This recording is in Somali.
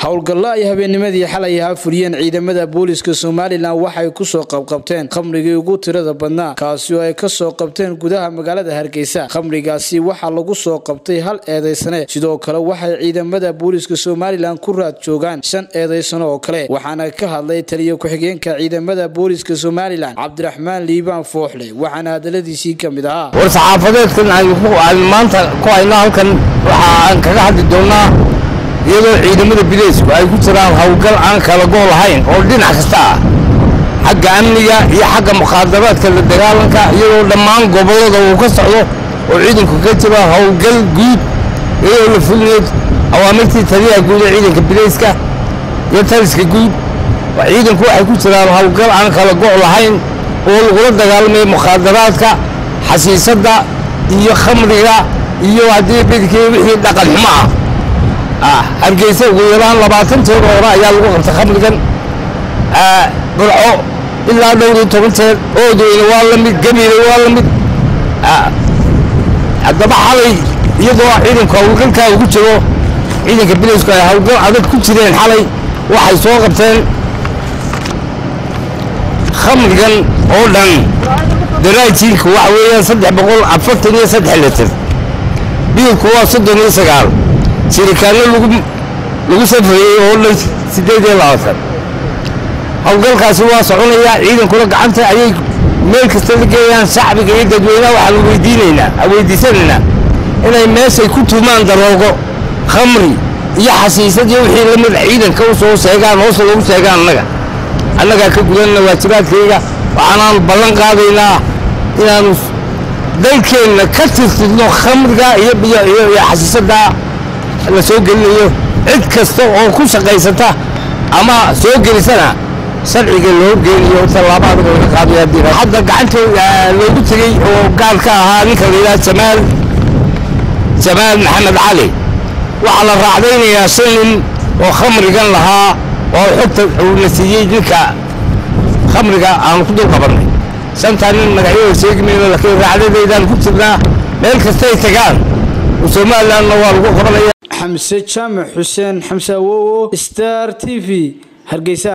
howlgallo ay habeennimadii xalay ahaa fuliyeen ciidamada booliska somalilan waxay kusoo qabqabteen khamrigii ugu tirada badnaa kaasi oo ay kasoo qabteen gudaha magaalada hargeysa khamrigaasi waxaa lagu soo qabtay hal eedaysane sidoo kale waxay ciidamada booliska somalilan ku raad joogaan shan eedaysano oo kale waxaana ka hadlay taliya ku-xigeenka ciidamada booliska somalilan cabdiraxmaan liibaan fooxle waxaana hadaladiisii ka mid ahaa war saxaafadeedkan aan maanta ku hayno halkan waxa aan kaga hadli doonnaa iyadoo ciidamada bileysku ay ku jiraan howlgal aan kala gool lahayn oo dhinac kasta ah xagga amniga iyo xagga mukhaadaraadka la dagaalanka iyadoo dhammaan gobollada uu ka socdo oo ciidanku ka jiro howlgal guud iyadoo la fulinayo awaamirtii taliyaha guud ee ciidanka bileyska iyo taliska guud ciidanku waxay ku jiraan howlgal aan kala go' lahayn oo lagula dagaalamayo mukhaadaraadka xasiisadda iyo khamriga iyo haddii bidkii wixii dhaqan xumo ah hargeysa ugu yaraan labaatan jeer oo hore ayaa lagu qabtay khamrigan burco ilaa dhowr iyo toban jeer oodeyna waa la mid gabiile waa la mid haddaba xalay iyadoo ciidanku howlgalkaa ugu jiro ciidanka bileysku ay howlgal adag ku jireen xalay waxay soo qabteen khamrigan oo dhan daraajiinka waxa weeyaan saddex boqol afartan iyo saddex litir biilku waa soddon iyo sagaal sirikaanno lagu lagu safrayey oo dhan siddeed iyo labaatan howlgalkaasi waa soconayaa ciidankuna gacanta ayay meel kasta la geeyaan shacbiga iyo dadweynaha waxaan weydiinaynaa weydiisanaynaa inay meeshay ku tuumaan daroogo khamri iyo xasiisad iyo wixii lamid ciidanka u soo sheegaan hoose loogu sheegaan annaga annagaa ka gudanna waajibaadkayga waxaanaan ballan qaadaynaa inaanu dalkeenna ka tirtirno khamriga iyo iyo xasiisadda la soo gelinayo cid kasta oo ku shaqaysata ama soo gelisana sharciga loo geeniyo tallaabo adag laga qaadayo haddii hadda gacanta loogu tegey oo gaar ka ahaa ninka la yidhaha jamaal jamaal maxamed cali waxaa la raacdaynayaa shan nin oo khamrigan lahaa oo xogta uuna siiyey ninka khamriga aanu ku dul qabannay shantaa nin magacyada sheegi mayno laakiin raacdadaydaan ku jirnaa meel kastay tagaan somalilandna waa lagu qabanaya xamse jaamac xuseen xamse awowo star t v hargeysa